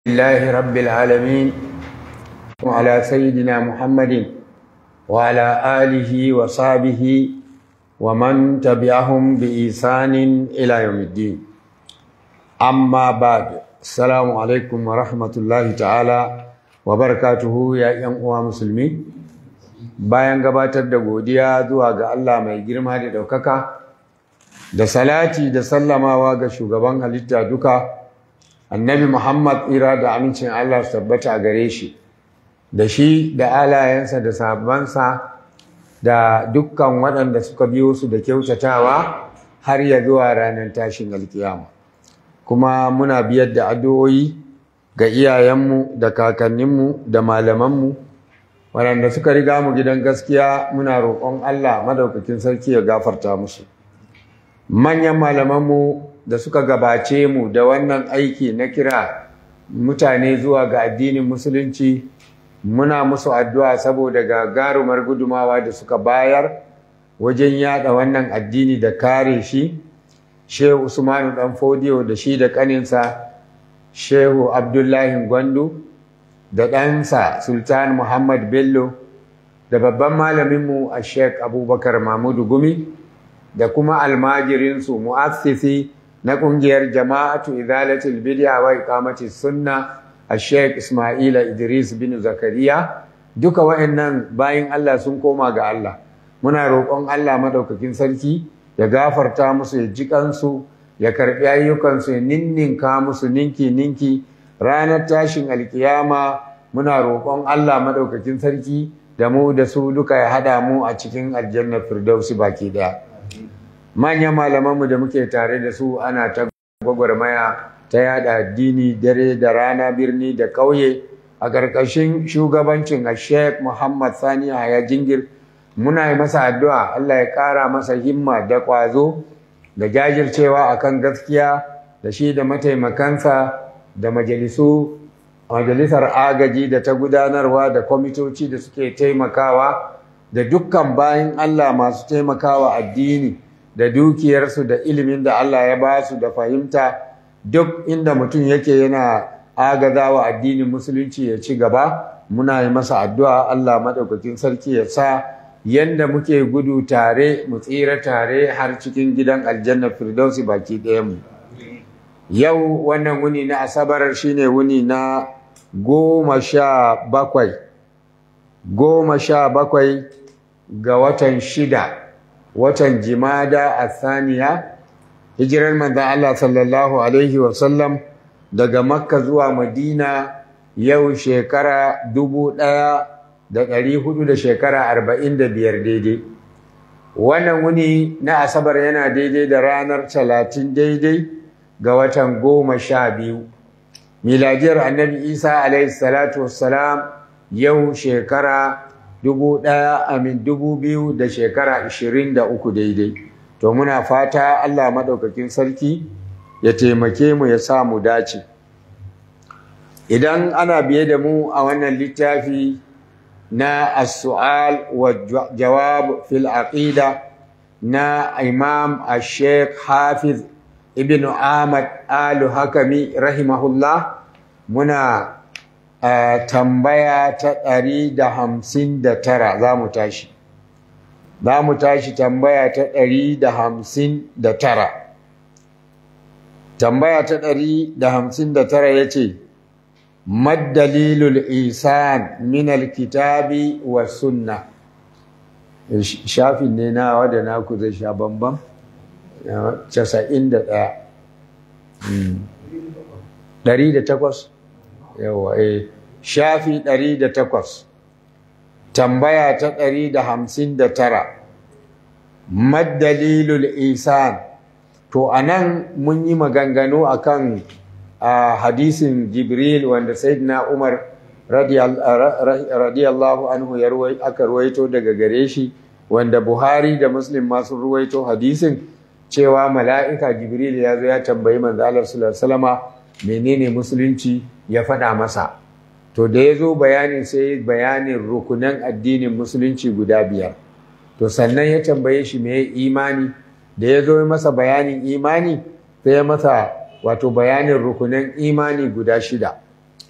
لله رب العالمين وعلى سيدنا محمد وعلى آله وصحبه ومن تبعهم بإحسان إلى يوم الدين أما بعد السلام عليكم ورحمة الله تعالى وبركاته يا أيها مسلمين bayan gabatar da godiya zuwa ga Allah mai girma da ɗaukaka da salati da sallamawa ga shugaban halitta duka annabi Muhammad tsira da amincin Allah su tabbata a gare shi da shi da alayensa da sahabbansa da dukkan waɗanda suka biyo su da kyautatawa har ya zuwa ranar tashin alkiyama kuma muna biyar da addu'o'i ga iyayenmu da kakanninmu da malamanmu waɗanda suka riga mu gidan gaskiya muna roƙon Allah madaukakin sarki ya gafarta musu manyan malamanmu da suka gabace mu da wannan aiki na kira mutane zuwa ga addinin musulunci muna musu addu'a saboda gagarumar gudumawa da suka bayar wajen yada wannan addini da kare shi shehu usmanu dan fodiyo da shi da kaninsa shehu abdullahi gwandu da ɗansa sultan muhammad bello da babban malaminmu a sheik abubakar mahmudu gumi da kuma almajirinsu mu'assisi na ƙungiyar jama'atu izalatul bid'a wa iqamati sunna a sheik ismaila idris bin zakariya duka wa'annan bayin allah sun koma ga allah muna roƙon allah madaukakin sarki ya gafarta musu ya ji kansu ya karɓi ayyukansu ya ninninka musu ninki ninki ranar tashin alkiyama muna roƙon Allah maɗaukakin sarki da mu da su duka ya haɗa mu a cikin aljanna firdausi baki ɗaya. Manyan malamanmu da muke tare da su ana ta gwagwarmaya ta yada addini dare da rana birni da ƙauye a ƙarƙashin shugabancin a Sheikh Muhammad Sani Haya Jingir muna yi masa addu'a Allah ya ƙara masa himma da ƙwazo da jajircewa akan gaskiya da shi da mataimakansa da majalisu majalisar agaji da ta gudanarwa da kwamitoci da suke taimakawa da dukkan bayan Allah masu taimakawa addini da dukiyarsu da ilimin da Allah ya ba su da fahimta duk inda mutum yake yana agazawa addinin musulunci ya ci gaba muna yi masa addu'a Allah maɗaukakin sarki ya sa yanda muke gudu tare mu tsira tare har cikin gidan aljanna firdausi baki ɗayanmu yau wannan wuni na asabar shine wuni na goma sha bakwai goma sha bakwai ga watan shida watan jimada a saniya hijirar manzan Allah sallallahu Alaihi wasallam daga makka zuwa madina yau shekara dubu ɗaya da ɗari hudu da shekara arba'in da biyar daidai wannan wuni na asabar yana daidai da ranar talatin daidai ga watan goma sha biyu miladiyar annabi isa alaihi salatu wassalam yau shekara dubu ɗaya amin dubu biyu da shekara ashirin da uku daidai to muna fata allah maɗaukakin sarki ya taimake mu ya sa mu dace idan ana biye da mu a wannan littafi na as-su'al wa jawab fil aqida na imam ash-sheikh hafiz ibn ahmad alu hakami rahimahullah muna uh, tambaya ta ɗari da hamsin da tara za mu tashi za mu tashi tambaya ta ɗari da hamsin da tara tambaya ta ɗari da hamsin da tara ya ce maddalilul isan min alkitabi wa sunna shafin ne na wadda naku zai sha bambam casa'in da ɗaya ɗari da takwas yawa eh shafi ɗari da takwas tambaya ta ɗari da hamsin da tara maddalilul isan to a nan mun yi maganganu a kan hadisin jibril wanda sayyidina umar radiyallahu anhu ya aka ruwaito daga gare shi wanda buhari da muslim masu ruwaito hadisin cewa mala'ika jibril ya zo ya tambayi manzo Allah sallallahu alaihi menene musulunci ya faɗa masa to da ya zo bayanin sai bayanin rukunan addinin musulunci guda biyar to sannan ya tambaye shi me imani da ya zo masa bayanin imani sai ya masa wato bayanin rukunan imani guda shida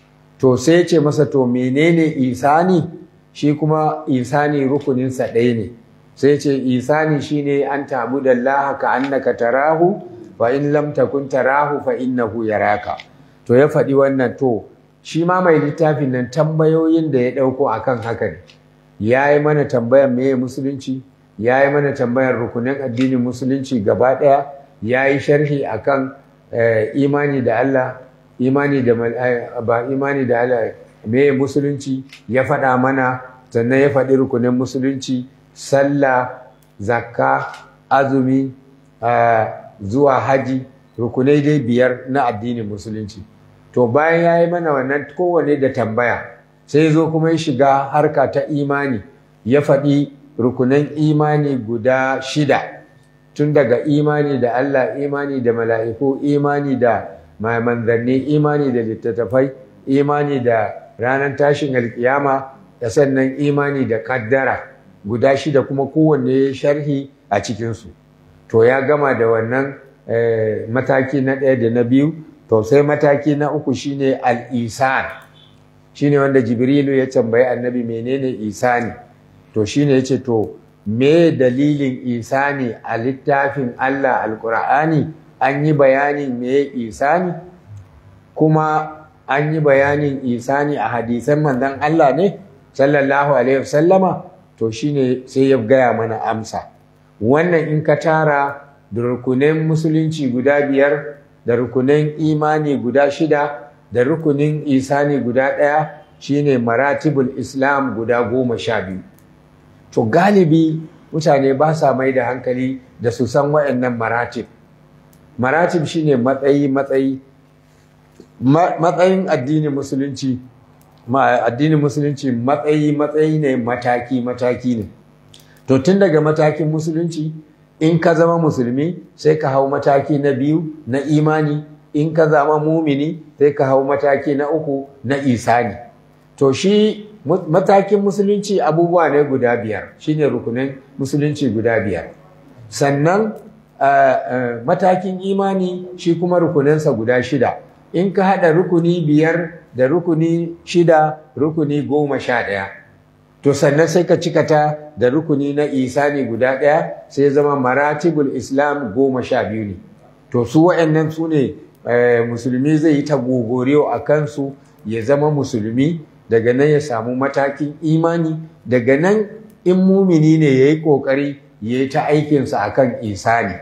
to sai ya ce masa to menene isani shi kuma isani rukuninsa ɗaya ne sai ce isani shine an ta'budu Allah ka annaka tarahu fa in lam takun tarahu fa innahu yaraka to ya faɗi wannan to shi ma mai littafin nan tambayoyin da ya ɗauko akan haka ne ya yi mana tambayar meye musulunci ya yi mana tambayar rukunin addinin musulunci gaba ɗaya ya yi sharhi akan imani da Allah imani da ba imani da Allah meye musulunci ya faɗa mana sannan ya faɗi rukunin musulunci sallah zakka azumi zuwa haji rukunai dai biyar na addinin musulunci to bayan ya yi mana wannan kowane da tambaya sai zo kuma ya shiga harka ta imani ya faɗi rukunan imani guda shida tun daga imani da Allah imani da mala'iku imani da manzanni imani da littattafai imani da ranar tashin alkiyama da sannan imani da kaddara guda shida kuma kowanne sharhi a cikinsu to ya gama da wannan mataki na ɗaya da na biyu to sai mataki na uku shine al-isan shine wanda jibrilu ya tambayi annabi menene isani to shine yace to me dalilin isani a littafin Allah alqur'ani an yi bayanin me isani kuma an yi bayanin isani a hadisan manzon Allah ne sallallahu alaihi wasallama to shine sai ya gaya mana amsa wannan in ka tara da rukunin musulunci guda biyar da rukunin imani guda shida da rukunin isani guda ɗaya shine maratibul islam guda goma sha biyu to galibi mutane ba sa mai da hankali da su san waɗannan maratib maratib shine matsayi matsayi matsayin addinin musulunci addinin musulunci matsayi matsayi ne mataki mataki ne to tun daga matakin musulunci in ka zama musulmi sai ka hau mataki na biyu na imani in ka zama mumini sai ka hau mataki na uku na isani to shi matakin musulunci abubuwa ne guda biyar shine rukunin musulunci guda biyar sannan matakin imani shi kuma rukuninsa guda shida in ka haɗa rukuni biyar da rukuni shida rukuni goma sha ɗaya to sannan sai ka cikata da rukuni na isani guda ɗaya sai zama maratibul islam goma sha biyu ne to su wa'annan su ne musulmi zai yi ta gogoriyo a kansu ya zama musulmi daga nan ya samu matakin imani daga nan in mumini ne ya yi ƙoƙari ya yi ta aikinsa a kan isani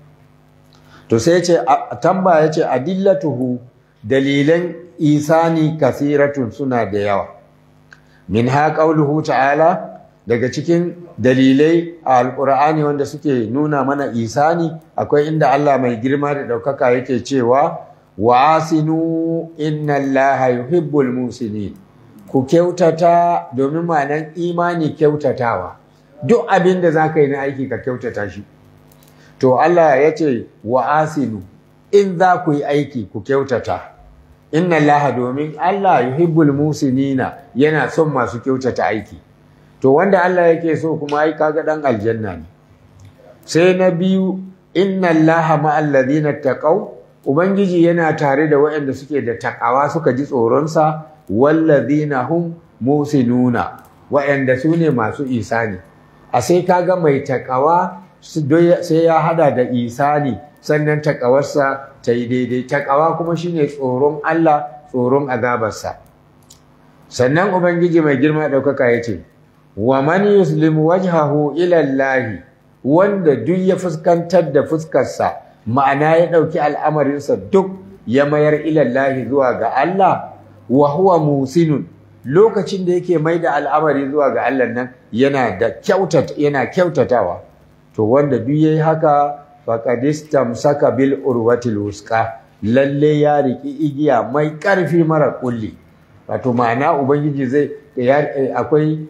to sai ya ce tamba ya ce adillatuhu dalilan isani kasiratun suna da yawa min ha ƙauluhu ta'ala daga cikin dalilai a alƙur'ani wanda suke nuna mana isani akwai inda Allah mai girma da ɗaukaka yake cewa wa asinu inna allaha yuhibbul musinin ku kyautata domin ma'anan imani kyautatawa duk abin da za ka yi na aiki ka kyautata shi to Allah ya ce wa asinu in za ku yi aiki ku kyautata inna Allah domin Allah yuhibbul musinina yana son masu kyautata aiki to wanda Allah yake so kuma ai kaga dan aljanna ne sai na biyu inna Allah ma'al ladina taqaw ubangiji yana tare da waɗanda suke da takawa suka ji tsoronsa wallazina hum musinuna waɗanda su ne masu isani a sai kaga mai takawa sai ya hada da isani sannan takawarsa ta yi daidai takawa kuma shine tsoron Allah tsoron azabarsa sannan ubangiji mai girma ɗaukaka ya ce wa man yuslimu wajhahu ila Allah wanda duk ya fuskantar da fuskarsa ma'ana ya ɗauki al'amarinsa duk ya mayar ilallahi zuwa ga Allah wa huwa musinun lokacin da yake mai da al'amari zuwa ga Allah nan yana da kyautata yana kyautatawa to wanda duk yayi haka faqad istamsaka bil urwatil wusqa lalle ya riki igiya mai ƙarfi mara kulli wato ma'ana ubangiji zai akwai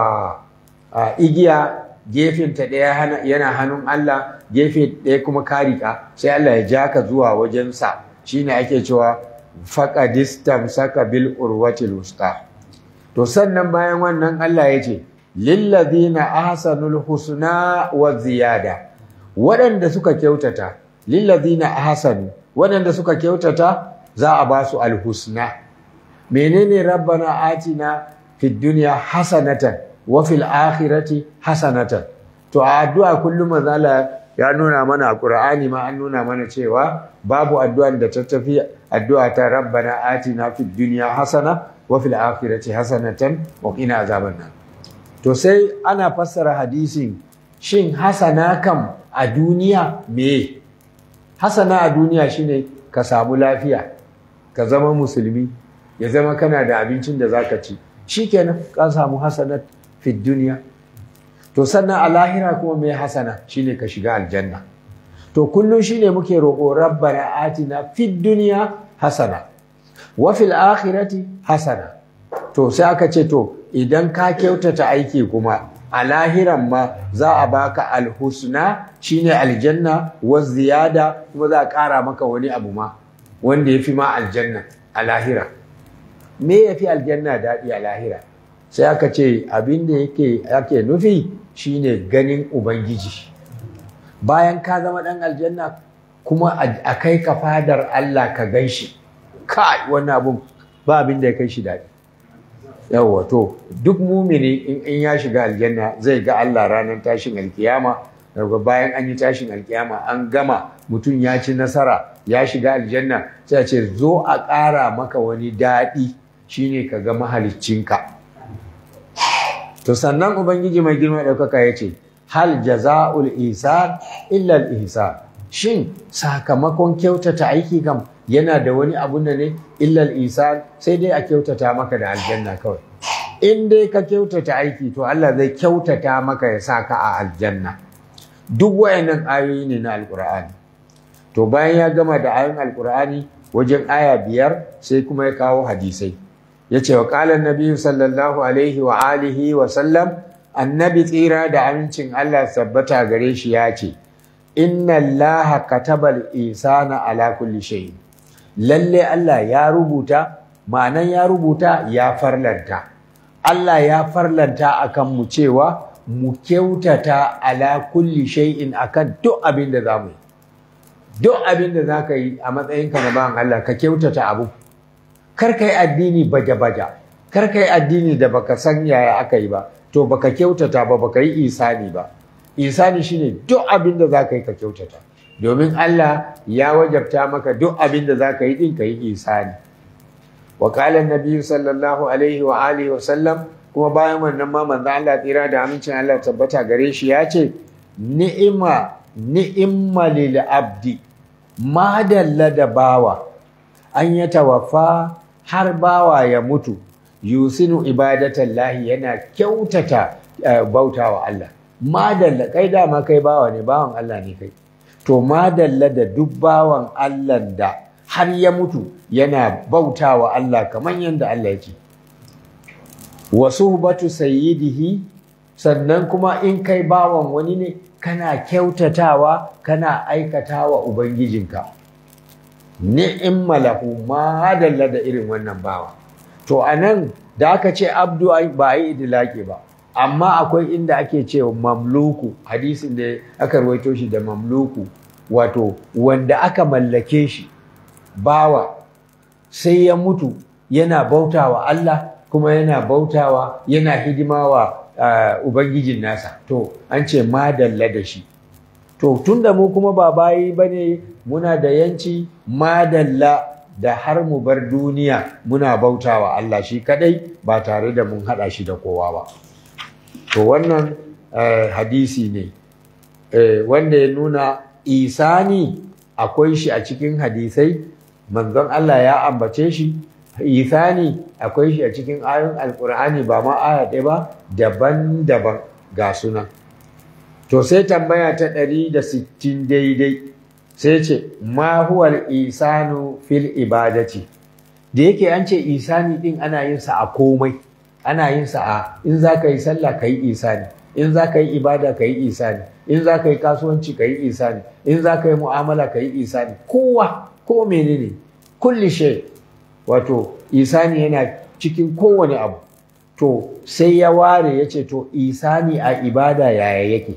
igiya gefenta ɗaya yana hannun Allah gefe ɗaya kuma karika sai Allah ya ja ka zuwa wajensa shine ake cewa faqadistam saka bil urwatil wusta to sannan bayan wannan Allah ya ce lillazina ahsanul husna wa ziyada waɗanda suka kyautata lillazina ahsanu waɗanda suka kyautata za a ba su alhusna menene rabbana atina fid dunya hasanatan wa fil akhirati hasanatan to a addu'a kullum manzala ya nuna mana a Qur'ani ma an nuna mana cewa babu addu'an da ta tafi addu'a ta rabbana atina fid dunya hasana wa fil akhirati hasanatan wa qina azaban nar to sai ana fassara hadisin shin hasana kam a duniya me hasana a duniya shine ka samu lafiya ka zama musulmi ya zama kana da abincin da zaka ci shikenan ka samu hasanat fid duniya to sannan a lahira kuma mai hasana shine ka shiga aljanna to kullum shine muke roƙo rabbana atina fid dunya hasana wa fil akhirati hasana to sai aka ce to idan ka kyautata aiki kuma a lahiran ma za a baka alhusna shine aljanna wa ziyada kuma za a ƙara maka wani abu ma wanda ya fi ma aljanna a lahira me ya fi aljanna daɗi a lahira sai aka ce abin da yake ake nufi shine ganin ubangiji bayan ka zama ɗan aljanna kuma a kai ka fadar Allah ka gan shi kai wannan abun ba abin da ya kai shi daɗi yawwa to duk mumini in ya shiga aljanna zai ga Allah ranar tashin alkiyama daga bayan an yi tashin alkiyama an gama mutum ya ci nasara ya shiga aljanna sai a ce zo a ƙara maka wani daɗi shine ka ga mahaliccinka to sannan ubangiji mai girma ɗaukaka ya ce hal jaza'ul ihsan illa al ihsan shin sakamakon kyautata aiki kam yana da wani abu da ne illa al ihsan sai dai a kyautata maka da aljanna kawai in dai ka kyautata aiki to Allah zai kyautata maka ya sa ka a aljanna duk wayannan ayoyi ne na alqur'ani to bayan ya gama da ayoyin alqur'ani wajen aya biyar sai kuma ya kawo hadisai ya ce wa ƙalar nabi sallallahu alaihi wa alihi wa sallam annabi tsira da amincin Allah sabbata gare shi ya ce inna allaha katabal isana ala kulli shay lalle Allah ya rubuta ma'anan ya rubuta ya farlanta Allah ya farlanta akan mu cewa mu kyautata ala kulli shay'in akan duk abin da zamu yi duk abin da zaka yi a matsayinka na bawan Allah ka kyautata abu kar ka yi addini baja-baja kar ka yi addini da baka san yaya aka yi ba to baka kyautata ba baka yi isani ba isani shine duk abin da zaka yi ka kyautata domin Allah ya wajabta maka duk abin da zaka yi din ka yi isani wa qala annabi sallallahu alaihi wa alihi wa sallam kuma bayan wannan ma manzo Allah tsira da amincin Allah tabbata gare shi ya ce ni'ima ni'imma lil abdi madalla da bawa an ya tawaffa har bawa ya mutu yusinu ibadatan lahi yana kyautata bautawa Allah madalla kai dama kai bawa ne bawan Allah ne kai to madalla da duk bawan Allah da har ya mutu yana bautawa Allah kamar yadda Allah yake wa suhbatu sayyidihi sannan kuma in kai bawan wani ne kana kyautatawa kana aikatawa ubangijinka ni'imma lahu ma dalla da irin wannan bawa to anan da aka ce abdu ba yi idilaki ba amma akwai inda ake ce mamluku hadisin da aka rawaito shi da mamluku wato wanda aka mallake shi bawa sai ya mutu yana bautawa Allah kuma yana bautawa yana hidimawa uh, ubangijin nasa to an ce madalla da shi to tunda mu kuma ba bayi bane muna da yanci madalla da har mu bar duniya muna bautawa Allah shi kadai ba tare da mun hada shi da kowa ba to wannan uh, hadisi ne uh, wanda ya nuna isani akwai shi a cikin hadisai manzon Allah ya ambace shi isani akwai shi a cikin ayoyin alkur'ani ba ma aya ɗaya ba daban-daban ga sunan to sai tambaya ta ɗari da sittin daidai sai ce ma huwal isanu fil ibadati da yake an ce isani ɗin ana yin sa a komai ana yin sa a in za ka yi sallah ka yi isani in za ka yi ibada ka yi isani in za ka yi kasuwanci ka yi isani in za ka yi mu'amala ka yi isani kowa ko menene kulli shay wato isani yana cikin kowane abu to sai ya ware ya ce to isani a ibada yaya yake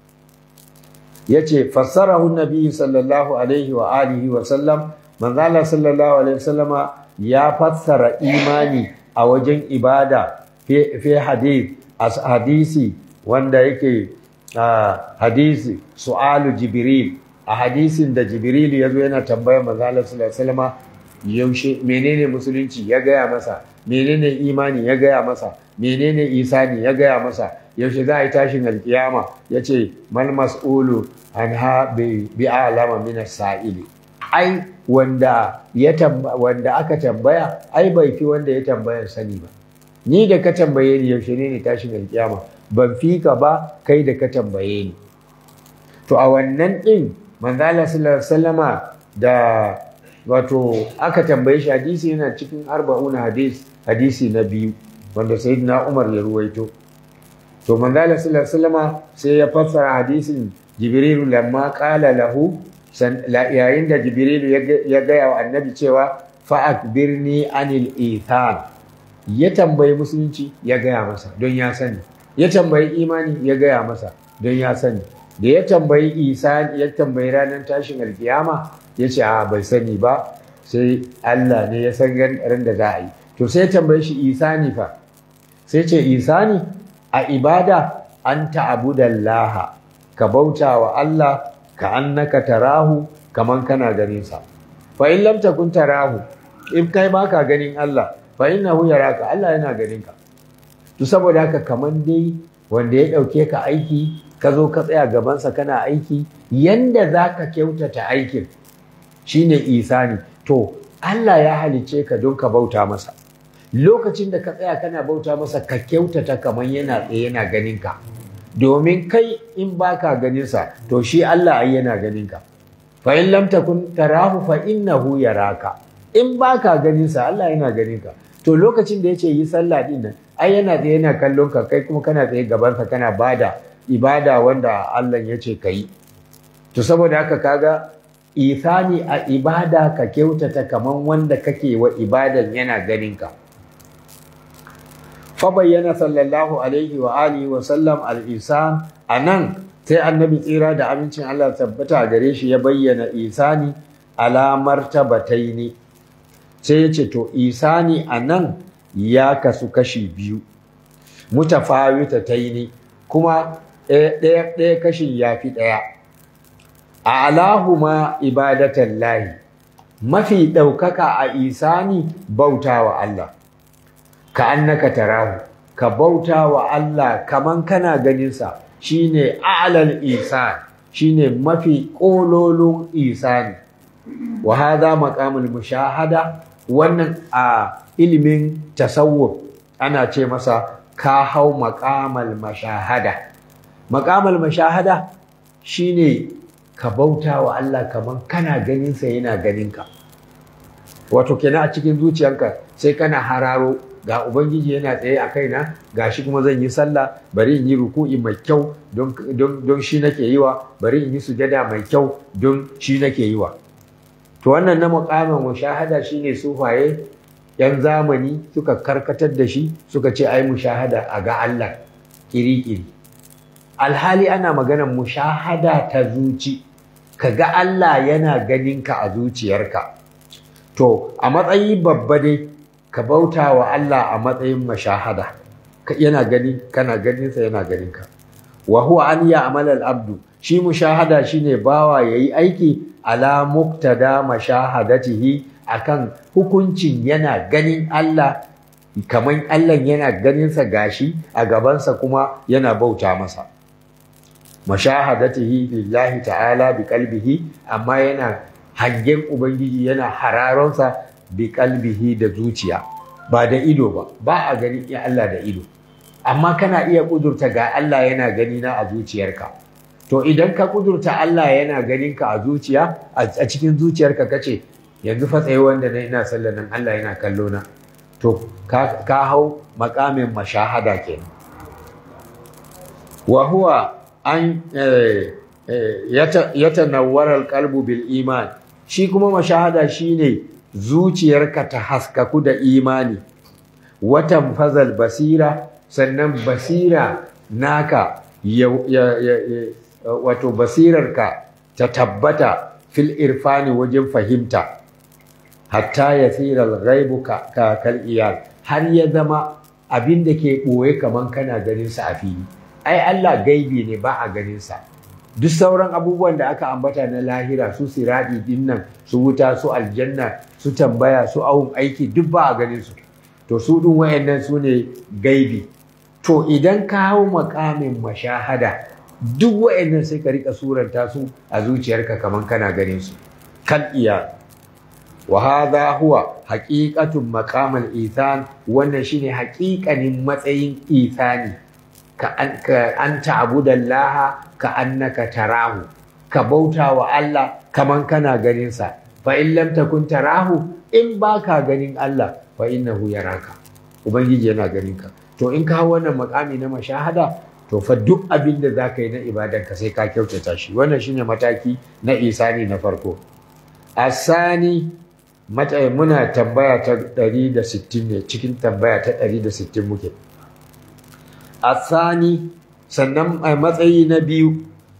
ya ce fassarahu nabi sallallahu alaihi wa alihi wa sallam manzala sallallahu alaihi wa sallama ya fassara imani a wajen ibada fi hadith as hadisi wanda yake hadisi su'alu jibril a hadisin da jibril ya zo yana tambayar manzo sallallahu alaihi yaushe menene musulunci ya gaya masa menene imani ya gaya masa menene isani ya gaya masa yaushe za a yi tashin alkiyama ya ce mal mas'ulu an ha bi alama min sa'ili ai wanda ya wanda aka tambaya ai bai fi wanda ya tambaya sani ba ni da ka tambaye ni yaushe ne ne tashin alkiyama ban fi ka ba kai da ka tambaye ni to a wannan din manzala sallallahu alaihi wasallama da wato aka tambaye shi hadisi yana cikin arba'un hadis hadisi na biyu wanda sayyidina Umar ya ruwaito to manzala sallallahu alaihi wasallama sai ya fassara hadisin Jibril lamma qala lahu yayin da Jibril ya gaya wa annabi cewa fa akbirni anil ithan ya tambayi musulunci ya gaya masa don ya sani ya tambayi imani ya gaya masa don ya sani da ya tambayi isa ya tambayi ranar tashin alkiyama ya ce a bai sani ba sai Allah ne ya san ran da za a yi to sai ya tambaye shi isa ne fa sai ce isa ne a ibada an ta'budallaha ka bauta wa Allah ka annaka tarahu kaman kana ganin sa fa in lam takun tarahu in kai baka ganin Allah fa innahu yaraka Allah yana ganin ka to saboda haka kaman dai wanda ya dauke ka aiki ka zo ka tsaya gabansa kana aiki yanda zaka kyautata aikin shine isani to Allah ya halice ka don ka bauta masa lokacin da ka tsaya kana bauta masa ka kyautata kamar yana tsaye yana ganin ka domin kai in baka ganin sa to shi Allah ai yana ganin ka fa in lam takun tarahu fa innahu yaraka in baka ganin sa Allah yana ganin ka to lokacin da yace yi sallah din nan ai yana tsaye yana kallon ka kai kuma kana tsaye gaban sa kana bada ibada wanda Allah yace kai to saboda haka kaga isani a ibada ka kyautata kaman wanda kake wa ibadan yana ganin ka fa bayyana sallallahu alaihi wa alihi wa sallam al-isan anan sai annabi tsira da amincin Allah tabbata gare shi ya bayyana isani ala martabataini sai ya ce to isani anan ya kasu kashi biyu mutafawitataini kuma ɗaya ɗaya kashin ya fi ɗaya a alahuma ibadatan lahi mafi ɗaukaka a isani bauta wa Allah ka annaka tarahu ka bauta wa Allah kaman kana ganinsa shine a'lal isan shine mafi ƙololon isani wa hadha maqamul mushahada wannan a ilimin tasawuf ana ce masa ka hau maqamal mashahada maqamal mashahada shine ka bauta wa Allah kaman kana ganinsa yana ganinka wato kenan a cikin zuciyarka sai kana hararo ga ubangiji yana tsaye a kaina ga shi kuma zan yi sallah bari in yi ruku'i mai kyau don shi nake yi wa bari in yi sujada mai kyau don shi nake yi wa to wannan na mukamin mushahada shine sufaye yan zamani suka karkatar da shi suka ce ai mushahada a ga Allah kiri-kiri alhali ana maganar mushahada ta zuci ka ga Allah yana ganin ka a zuciyarka to a matsayi babba dai ka bauta wa Allah a matsayin mashahada yana gani kana ganinsa yana ganin ka wa huwa an ya'mal al-abdu shi mushahada shine bawa yayi aiki ala muqtada mashahadatihi akan hukuncin yana ganin Allah kaman Allah yana ganinsa gashi a gabansa kuma yana bauta masa mashahadatihi lillahi ta'ala bi qalbihi amma yana hangen ubangiji yana hararonsa bi kalbihi da zuciya ba da ido ba ba a gani ya Allah da ido amma kana iya kudurta ga Allah yana gani na a zuciyarka to idan ka kudurta Allah yana ganin ka a zuciya a cikin zuciyarka kace yanzu fa tsaye wanda na ina sallar nan Allah yana kallo na to ka, hau makamin mashahada kenan wa huwa an yatanawwara alqalbu bil iman shi kuma mashahada shine zuciyarka ta haskaku da imani watan fazal basira sannan basira naka ya, ya, ya, wato basirarka ta tabbata fil irfani wajen fahimta hatta ya tsira ghaibu ka kal iyal har ya zama abin da ke ɓoye kaman kana ganin sa a fili ai Allah gaibi ne ba a ganin sa duk sauran abubuwan da aka ambata na lahira su siradi din nan su wuta su aljanna su tambaya su awun aiki duk ba a ganin su to su ɗin wayannan su ne gaibi to idan ka hau makamin mashahada duk wayannan sai ka rika suranta su a zuciyarka kaman kana ganin su kal iya wa hadha huwa haqiqatun maqamal ithan wannan shine haƙiƙanin matsayin ithani ka an ka an ta'budallaha ka annaka tarahu ka bauta wa Allah kaman kana ganin sa fa in lam takun tarahu in baka ganin Allah fa innahu yaraka ubangiji yana ganin ka to in ka wannan makami na mashahada to fa duk abin da zaka yi na ibadan ka sai ka kyautata shi wannan shine mataki na isani na farko asani mata muna tambaya ta 160 ne cikin tambaya ta 160 muke asani sannan a matsayi na biyu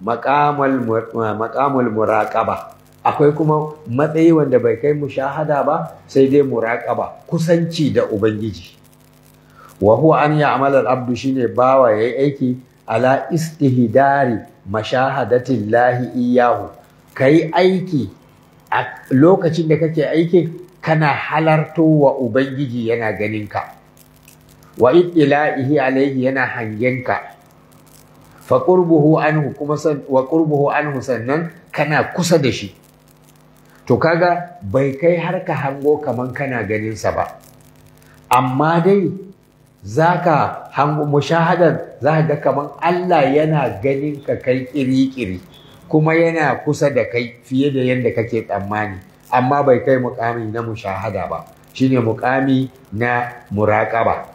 maƙamul muraƙaba akwai kuma matsayi wanda bai kai mushahada ba sai dai muraƙaba kusanci da ubangiji wa huwa an ya'mal al-abdu shine bawa yayi aiki ala istihdari mashahadatin lahi iyahu kai aiki a lokacin da kake aikin kana halarto wa ubangiji yana ganinka wa ila'ihi alaihi yana hangenka fa qurbuhu anhu kuma san wa qurbuhu anhu sannan kana kusa da shi to kaga bai kai har ka hango kaman kana ganin sa ba amma dai zaka hango mushahadar zaka ga kaman Allah yana ganin ka kai kiri-kiri kuma yana kusa da kai fiye da yadda kake tsammani amma bai kai mukami na mushahada ba shine mukami na muraqaba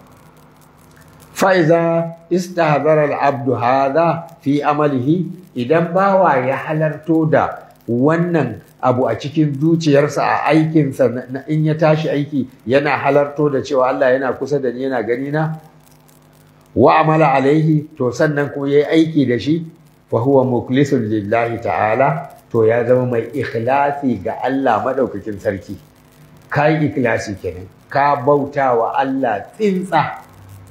fa'iza istahdara al-abdu hadha fi amalihi idan bawa ya halarto da wannan abu a cikin zuciyarsa a aikinsa in ya tashi aiki yana halarto da cewa Allah yana kusa da ni yana gani na wa amala alaihi to sannan kuma yayi aiki da shi fa huwa mukhlisun lillahi ta'ala to ya zama mai ikhlasi ga Allah madaukakin sarki kai ikhlasi kenan ka bauta wa Allah tsintsa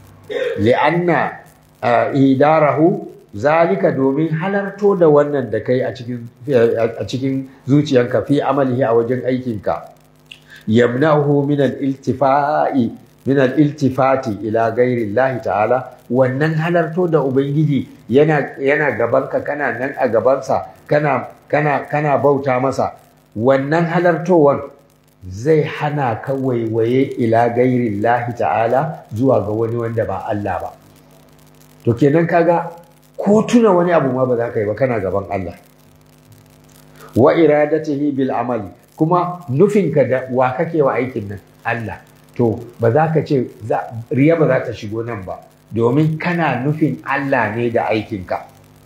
li'anna idarahu zalika domin halarto da wannan da kai a cikin a cikin zuciyanka fi amalihi a wajen aikinka yamna'uhu min al-iltifai min al-iltifati ila ghairi Allah ta'ala wannan halarto da ubangiji yana yana gabanka kana nan a gabansa kana kana kana bauta masa wannan halartowar zai hana ka waiwaye ila ghairi Allah ta'ala zuwa ga wani wanda ba Allah ba to kenan kaga ko tuna wani abu ma ba za ka yi ba kana gaban Allah wa iradatihi bil amali kuma nufinka da wa kake wa aikin nan Allah to ba za ka ce riya ba za ta shigo nan ba domin kana nufin Allah ne da aikinka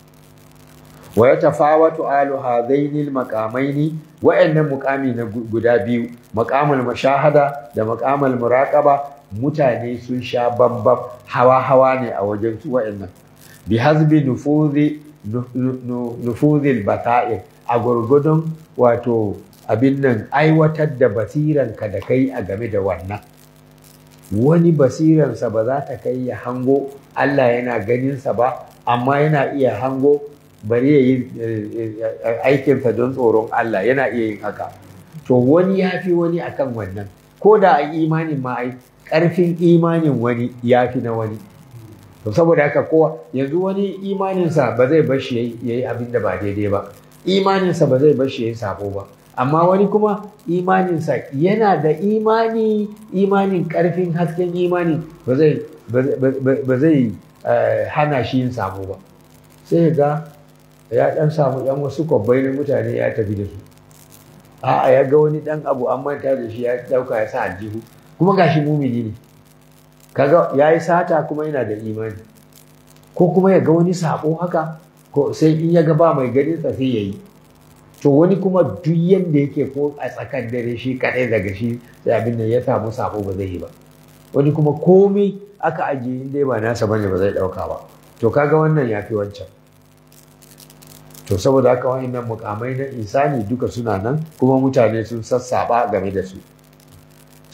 wa ya tafawatu alu hadaini maqamaini wa'annan muqami na guda biyu maqamul mashahada da maqamul muraqaba mutane sun sha bambam hawa hawa ne a wajen su wa'annan bi hazbi nufuzi nufuzil bata'ir a gurgudun wato abin nan aiwatar da basiranka da kai a game da wannan wani basiransa ba za ta kai ya hango Allah yana ganinsa ba amma yana iya hango bari ya yi aikinsa don tsoron Allah yana iya yin haka to wani ya fi wani akan wannan ko da a imanin ma ai ƙarfin imanin wani ya fi na wani to saboda haka kowa yanzu wani imaninsa ba zai bar shi ya yi abin da ba daidai ba imaninsa ba zai bar shi ya yi sabo ba amma wani kuma imaninsa yana da imani imanin karfin hasken imani ba zai ba zai hana shi yin sabo ba sai ga ya dan samu yan wasu kwabbai na mutane ya tafi da su a'a ya ga wani dan abu an manta da shi ya dauka ya sa aljihu kuma gashi mumini ne kaga ya yi sata kuma yana da imani ko kuma ya ga wani sabo haka ko sai in ya ga ba mai ganin sa sai ya yi to wani kuma duk yadda yake ko a tsakan dare shi kaɗai daga shi sai abin da ya samu sabo ba zai yi ba wani kuma komai aka ajiye in dai ba nasa bane ba zai ɗauka ba to kaga wannan ya fi wancan to saboda haka wa'annan mukamai na isani duka suna nan kuma mutane sun sassaba game da su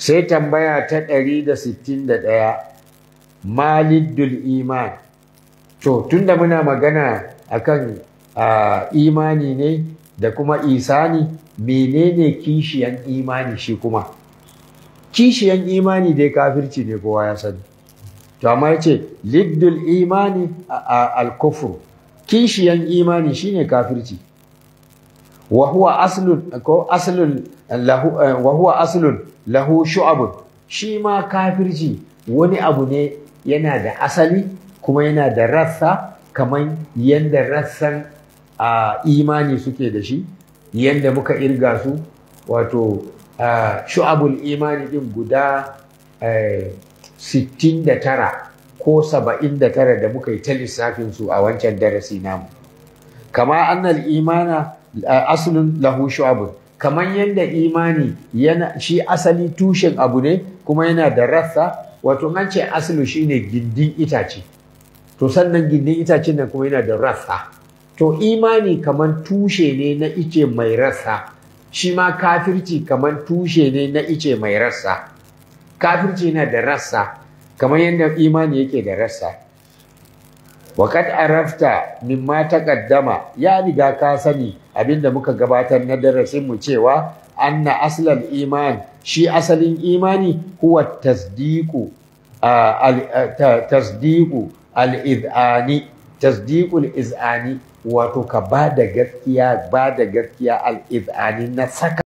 sai tambaya ta 161 maliddul iman to tunda muna magana akan a imani ne da kuma isani menene kishiyan imani shi kuma kishiyan imani dai kafirci ne kowa ya sani to amma yace liddul imani al-kufr kishiyan imani shine kafirci wa huwa aslun ko aslun lahu wa huwa aslun lahu shu'abun shi ma kafirci wani abu ne yana da asali kuma yana da rassa kamar yadda rassan a imani suke da shi yadda muka irga su wato shu'abul imani din guda 69 ko 79 da muka yi ta lissafin su a wancan darasi namu kama annal imana aslun lahu shu'abun kamar yadda imani yana shi asali tushen abu ne kuma yana da rassa wato an ce aslu shine gindin itace to sannan gindin itacen nan kuma yana da rassa to imani kamar tushe ne na ice mai rassa shi ma kafirci kamar tushe ne na ice mai rassa kafirci yana da rassa kamar yadda imani yake da rassa Waƙat arafta mimma taqaddama ya riga ka sani abinda muka gabatar na darasin mu cewa anna aslal iman shi asalin imani huwa tasdiqu tasdiqu al-idani tasdiqul iz'ani wato ka ba da gaskiya ba da gaskiya al-iz'ani na saka